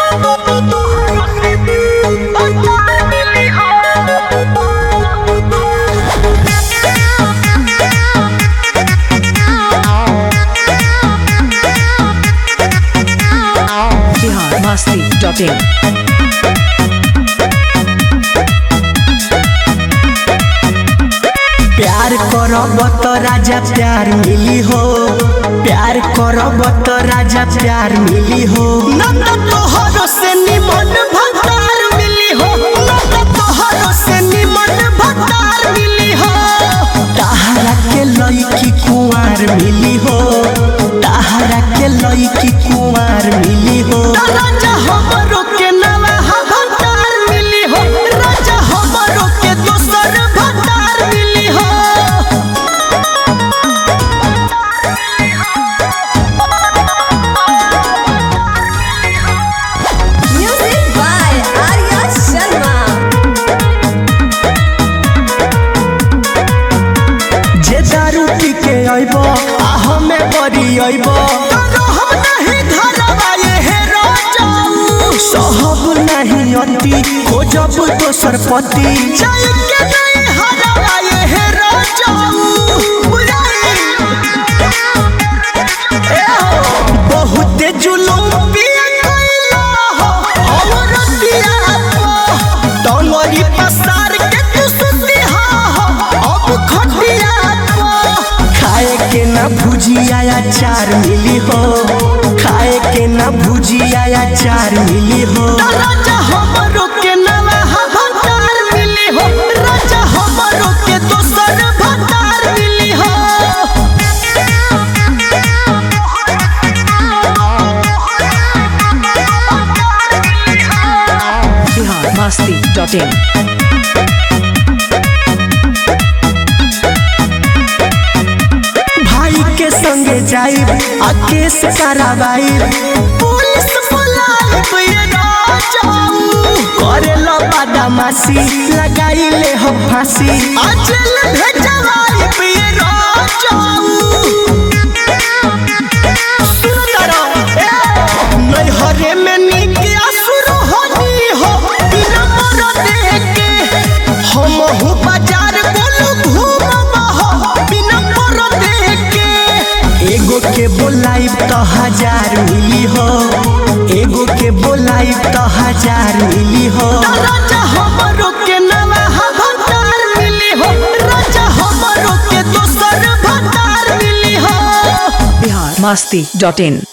Bihar Masti dot in प्यार करब तो राजा प्यार मिली हो प्यार करब तो राजा प्यार मिली हो नंद तोहरो से निमन भतार मिली हो नंद तोहरो से निमन भतार मिली हो ताहरा के लईकी कुंवार मिली हो ताहरा के लईकी कुंवार मिली हो राजा हमरो के नवा भतार मिली हो राजा हमरो के दोसर भतार मिली हो Music by Arya Sharma. जे दारू पी के अइब आ हमें बरी अइब सहब नहीं अति खोजब दोसर पति जाय के नहीं हरावा ये हे राजाऊ ए हो, बहुते जुलूम पिया कइला हो औरतिया को डोंगरी पसार के तू सुतिहा हो अब खटिया को खाए के ना भुजिया अचार मिली हो खाए के ना भुजिया अचार मिली हो राजा हमरो के नवा भतार मिली हो राजा हमरो के दोसर भतार मिली हो बिहार मस्ती डॉट इन भाई के संगे जाइब आ केस कराबाइब पुलिस बुलाइब ये राजाऊ करे लो बदमाशी लगाई ले हो फांसी अचल भेजवाइब ये राजाऊ सुंदर ए नैहरे में नीक असुर होनी हो बिना मर देके हम हूँ बाजार बोलू घूमब हो बिना मर देके एगो के बोलाइब तो हजार मिली हो एगो के बोलाइब तो हजार मिली हो राजा हमरो के नवा भतार मिली हो राजा हमरो के दोसर भतार मिली हो बिहार मस्ती डॉट इन